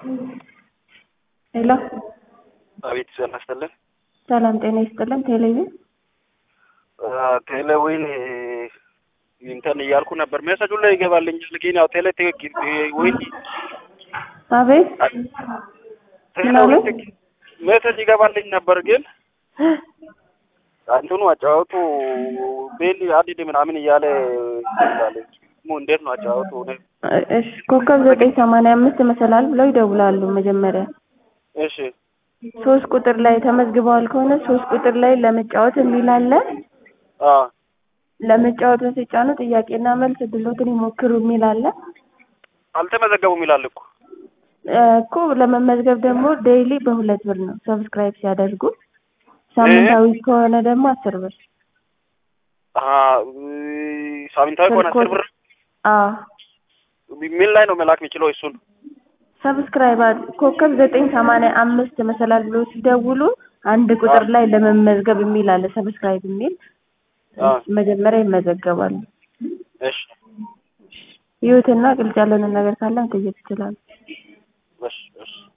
ሄሎ አቤት ጤና ይስጥልን። ሰላም ጤና ይስጥልን። ቴሌቪዥን ቴሌዊን እንትን እያልኩ ነበር። ሜሴጁ ላይ ይገባልኝ ግን ያው ቴሌ ዊን አቤት ቴሌዊን ሜሴጅ ይገባልኝ ነበር ግን እንትኑ አጫወቱ ቤል አዲድ ምናምን እያለ ይላል። ሙ እንዴት ነው አጫወቱ? እሺ ኮከብ ዘጠኝ ሰማንያ አምስት መሰላል ብለው ይደውላሉ መጀመሪያ እሺ ሶስት ቁጥር ላይ ተመዝግበዋል ከሆነ ሶስት ቁጥር ላይ ለመጫወት የሚል አለ። አ ለመጫወት ሲጫኑ ጥያቄና መልስ ድሎትን ይሞክሩ የሚል አለ አልተመዘገቡም ይላል እኮ እኮ ለመመዝገብ ደግሞ ዴይሊ በሁለት ብር ነው ሰብስክራይብ ሲያደርጉ፣ ሳምንታዊ ከሆነ ደግሞ አስር ብር። አ ሳምንታዊ ከሆነ አስር ብር አዎ ምን ላይ ነው መላክ የሚችለው? እሱን ሰብስክራይብ ኮከብ ዘጠኝ ሰማንያ አምስት መሰላል ብሎ ሲደውሉ አንድ ቁጥር ላይ ለመመዝገብ የሚል አለ ሰብስክራይብ የሚል መጀመሪያ ይመዘገባሉ። እሺ ይሁትና ግልጽ ያልሆነ ነገር ካለ መጠየቅ ይችላሉ። እሺ እሺ